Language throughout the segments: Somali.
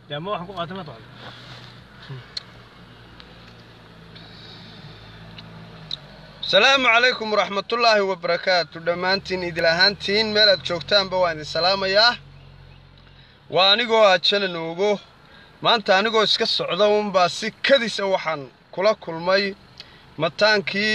dee ama waxaan ku qaatay ma taqaan asalaamu calaykum waraxmatullaahi wabarakaatu dhammaantiin idil ahaantiin meel aad joogtaanba waan idin salaamayaa waa anigoo ah janan oogo maanta anigoo iska socda unbaa si kadisa waxaan kula kulmay mataankii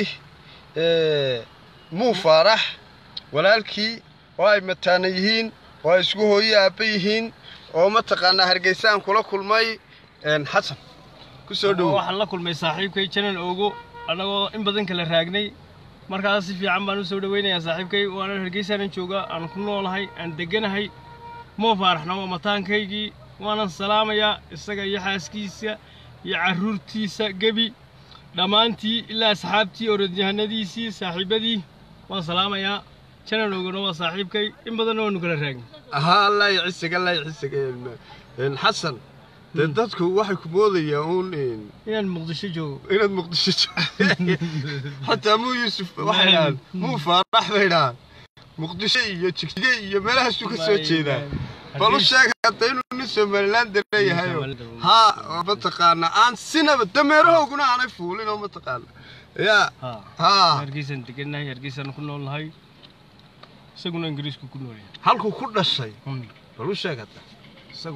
muu faarax walaalkii oo ay mataana yihiin oo ay isku hooye aabba yihiin oo mataqaanaa hargeysaan kula kulmay xasan ku soo dhowo waxaan la kulmay saaxiibkay janan oogo annagoo in badan kala raagnay markaas si fiican baan u soo dhawaynayaa saaxiibkay waana hargeysaanan joogaa aan ku noolahay aan degganahay moo faaraxna waa mataankaygii waanan salaamayaa isaga iyo xaaskiisa iyo carruurtiisa gebi dhammaantii ilaa asxaabtii orodyahanadiisii saaxiibadii waan salaamayaa janan oogona waa saaxiibkay in badanna waanu kala raagnay haa allah cisig allah cisig xasan dee dadku waxay ku moodayaan uun inaan muqdisho joogo inaad muqdisho joogto xataa muu yuusuf waxay dhahaan muu faarax bay dhahaan muqdisho iyo jigjiga iyo meelahaasuu ka soo jeedaa bal u sheeg hadda inuu nin somaliland leeyahayo haa oo mataqaana aan sinaba dameerahooguna aanay fuulin oo mataqaana yaa haa hargeysaan degannahay hargeysaan ku noolnahay isaguna ingiriisku ku noolyahay halkuu ku dhashay bal u sheeg hadda isagu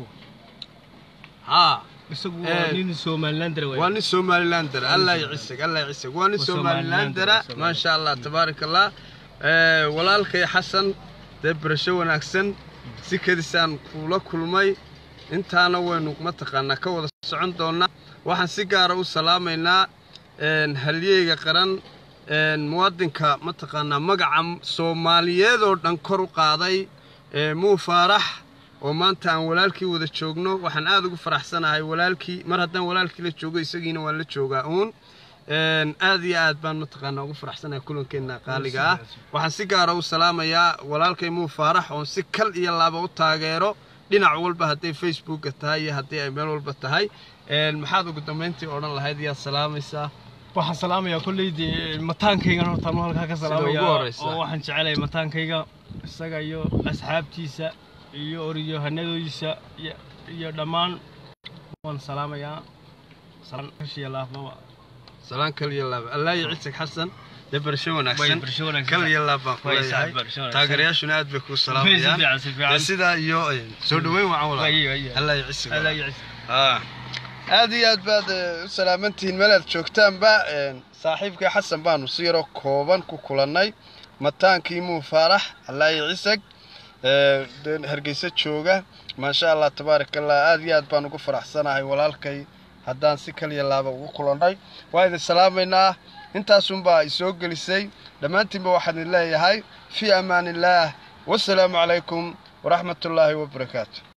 haa isagu waa nin somalilander waa nin somalilander allah cisig allah cisig waa nin Waa somalilandera Somalilander, maasha allah tabaaraka allah Eh, walaalkay xasan dee barasho wanaagsan si kadisaan kula kulmay intaana waynu mataqaanaa ka wada socon doonaa waxaan si gaara u salaamaynaa een, halyeyga qaran een, muwaadinka mataqaanaa magaca soomaaliyeed oo dhan kor u qaaday ee, muu faarax oo maanta aan walaalkii wada joogno waxaan aad ugu faraxsanahay walaalkii mar haddaan walaalkii la joogo isagiina waan la joogaa uun Een, aad iyo aad baan mataqaanaa ugu faraxsanahay kulankeena qaaliga ah waxaan si gaara u salaamayaa walaalkay muu faarax oon si kal iyo laaba u taageero dhinac walba hadday facebooka tahay iyo haddii ay meel walba tahay Een, maxaad ugu dambayntii odhan lahayd yaad salaamaysaa waxaan salaamayaa kolley dee mataankaygan horta anu halkaa ka ugu salaamayaa horreysa. oo waxaan jecelahay mataankayga isaga iyo asxaabtiisa iyo oryohanadoodiisa iyo iyo dhammaan waan salaamayaa salaan kashiya laafbaba salaan kal iyo laaba allah iyo cisig xasan dee barasho wanaagsan barasho wanaagsan. kal iyo laab baan ku Way leeyahay saaxiib barasho wanaagsan. taageerayaashuna aad bay kuu Si salaamayaan fiican, si fiican. Dee sidaa iyo een, soo dhaweyn wacan walaa Way, way, way. allah iyo cisig Alla iyo ciise. Ah. aad iyo aad baad eh, u salaamantihiin meel aad joogtaanba een, saaxiibkii xasan baanu si yaroo kooban ku kulannay mataankii muu faarax allaahi cisag ee, dee hargeysa jooga maasha allah tabaaraka allah aad iyo aad baan ugu faraxsanahay walaalkay haddaan si kaliya laaba ugu kulannay waa idin salaamaynaa intaasunbaa isoo gelisay dhammaantiinba waxaan idin leeyahay fii amaan illaah wasalaamu calaykum waraxmatullaahi wabarakaatu